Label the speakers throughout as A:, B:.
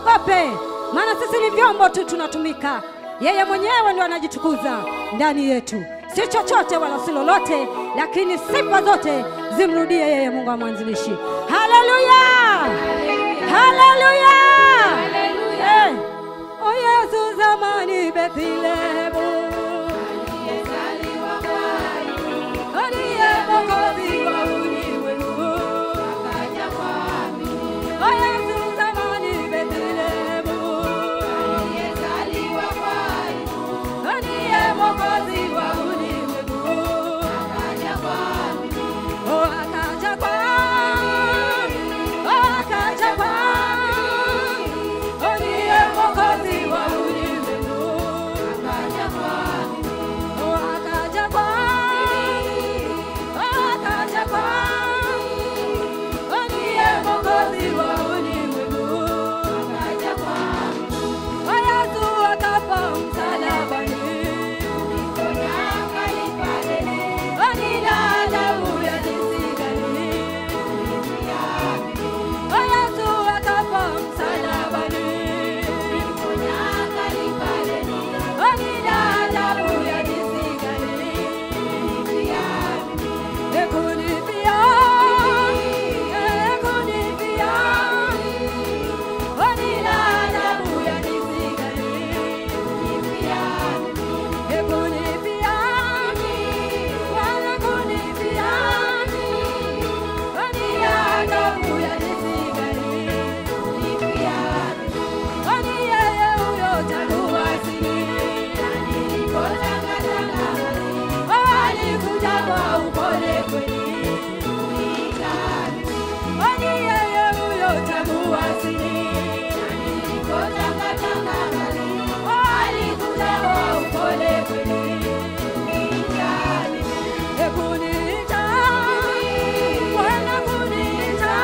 A: tusiogope, maana sisi ni vyombo tu tunatumika. Yeye mwenyewe ndio anajitukuza ndani yetu, si chochote wala si lolote, lakini sifa zote zimrudie yeye, Mungu wa mwanzilishi. Haleluya, haleluya, Eh. O Yesu zamani Bethlehemu aliye mwokozi wa ulimwengu O Yesu zamani Bethlehemu aliye mwokozi wa ulimwengu O akaja kwangu, o akaja kwangu, aliye mwokozi wa ulimwengu O akaja kwangu, o akaja kwangu, aliye mwokozi wa ulimwengu O Yesu akafa msalabani Onila damu ya jinsi gani O Yesu akafa msalabani Onila damu ya jinsi gani Ekunifia Ekunifia Onila damu ya jinsi gani Ekunifia Wala kunifia Onila damu ya jinsi gani Oni yeye huyo tangu asili alikuja kwa upole kweli. Oni yeye huyo tangu asili alikuja kwa upole kweli. Ekuniita, Bwana kuniita,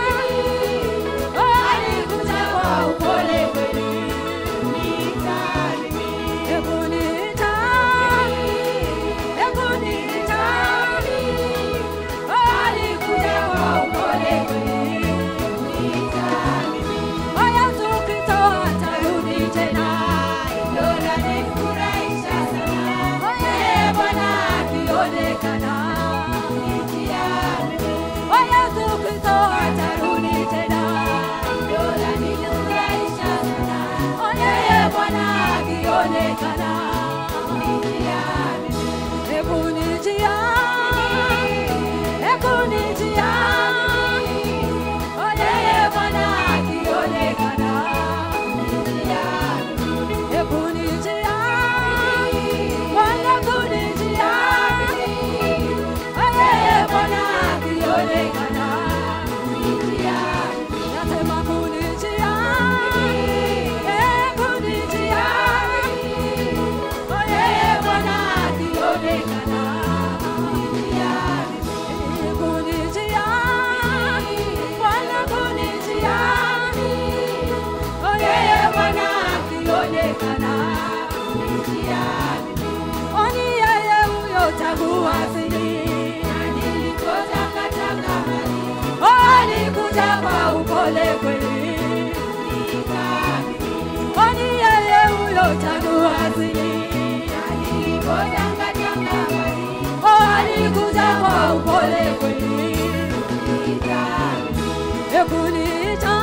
A: alikuja kwa upole kweli. Ekuniita, ekuniita, alikuja kwa upole kweli. O Yesu Kristo atarudi tena, hilo lanifurahisha sana. O yeye Bwana akionekana O Yesu Kristo atarudi tena, hilo lanifurahisha sana. O yeye Bwana akionekana Hebu nijia, hebu nijia, o yeye Bwana akionekana Hebu nijia, Bwana kunijia, o yeye Bwana akionekana Nasema kunijia, eh, kunijia, o yeye Bwana akionekana kunijia, Bwana kunijia, o yeye Bwana akionekana Oni yeye huyo tangu asili Oh, alikuja kwa upole kweli. Oni yeye huyo tangu asili Oh, alikuja kwa upole kweli. Ekuniita,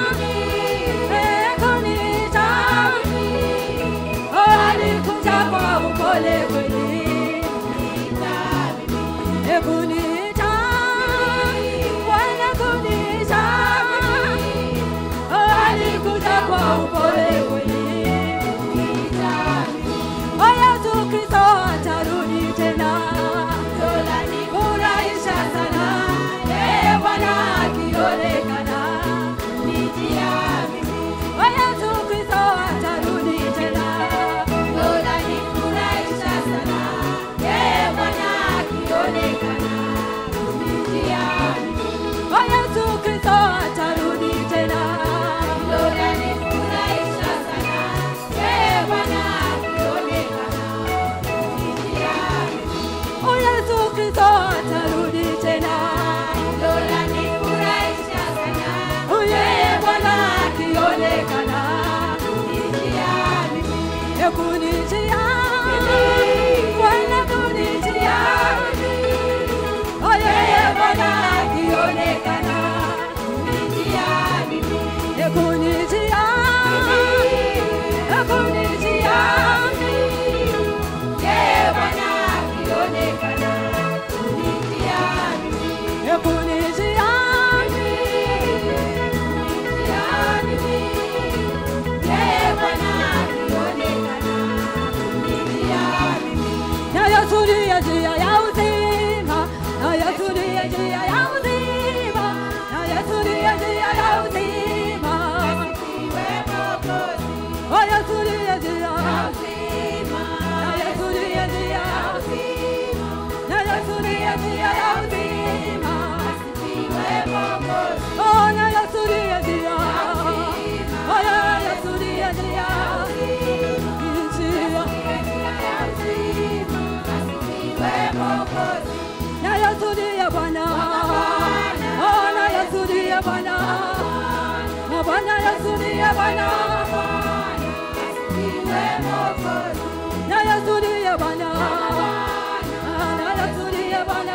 A: ekuniita, oh, alikuja kwa upole kweli. Ekuniita, Bwana kuniita, kunijia, Bwana kunijia, oh yeye Bwana akionekana kunijia, kunijia, kunijia, kunijia, na Yesu ndiye njia ya uzima, na Yesu ndiye njia ya uzima, na Yesu ndiye njia ya uzima. Oh, Yesu ndiye njia, na Yesu ndiye njia, na Yesu ndiye njia ya uzima. Oh, na Yesu ndiye njia, oh, na Yesu ndiye njia, njia. Na Yesu ndiye Bwana, oh, na Yesu ndiye Bwana, na Bwana Yesu ndiye Bwana, na Yesu ndiye Bwana, na Yesu ndiye Bwana,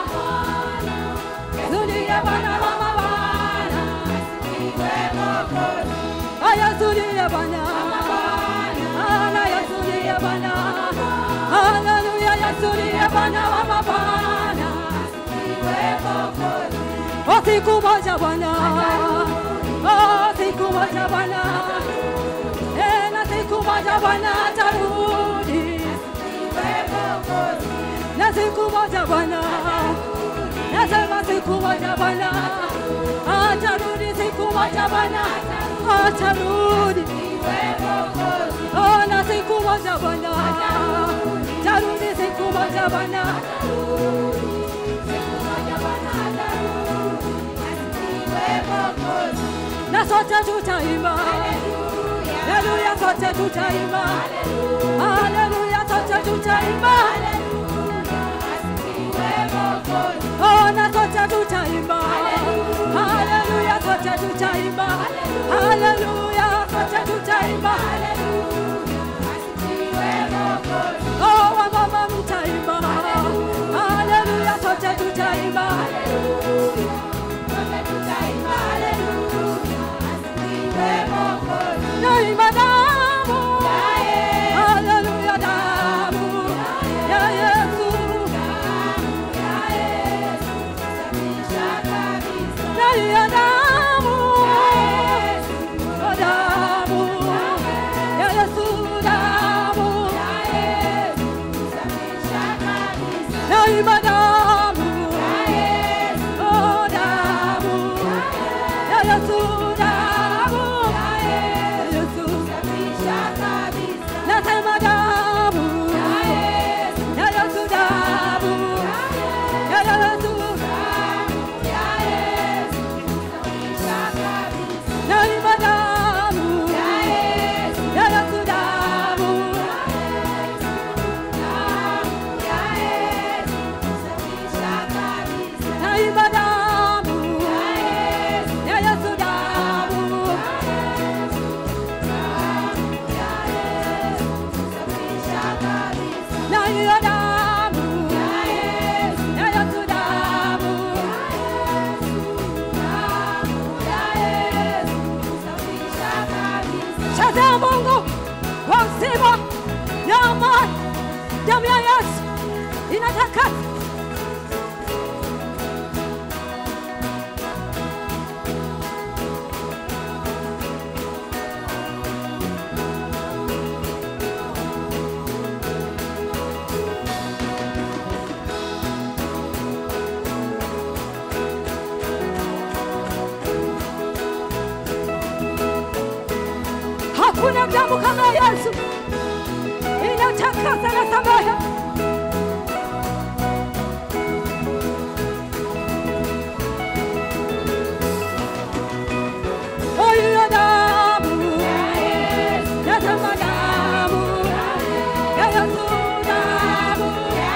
A: Yesu ndiye Bwana wa mabwana, oh, Yesu ndiye Bwana, ah, na Yesu ndiye Bwana, haleluya, Yesu ndiye Bwana wa mabwana. Oh, siku moja Bwana, oh, siku moja Bwana, eh, na siku moja Bwana atarudi, na siku moja Bwana, nasema siku moja Bwana atarudi, siku moja Bwana atarudi, oh, na siku moja Bwana atarudi, siku moja Bwana na sote tutaimba, haleluya, sote tutaimba, haleluya, sote tutaimba, oh, na sote tutaimba, haleluya, sote tutaimba, haleluya, sote tutaimba, oh, wamama mtaimba, haleluya, sote tutaimba, naimba damu, haleluya, damu ya Yesu, naimba damu, oh, damu ya Yesu, damu naimba damu, oh, damu ya Yesu, damu ya Yesu, nasema damu ya Yesu, damu ya Yesu, naimba damu ya Yesu, damu naimba damu ya Yesu, damu na hiyo damu ya Yesu, damu Shazia Mungu wa uzima na amani, damu ya Yesu inatakasa Hakuna damu kama ya Yesu, inatakasa na samehe. Oh, hiyo damu, nasema damu ya Yesu, damu,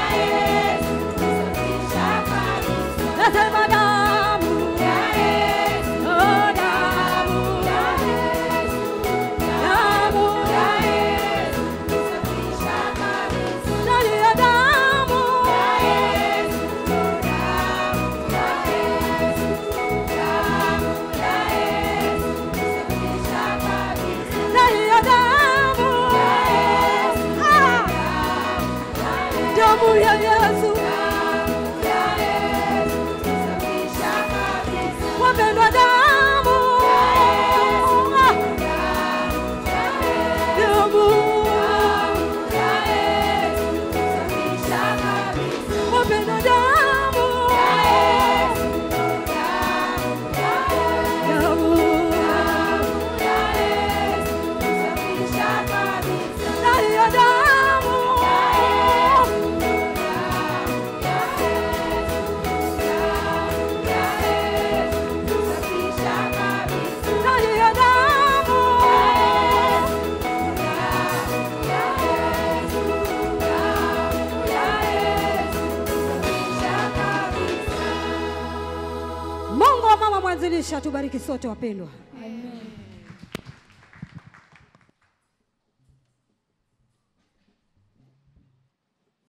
A: nasema damu, oh, damu, damu wa mwanzilishi atubariki sote wapendwa.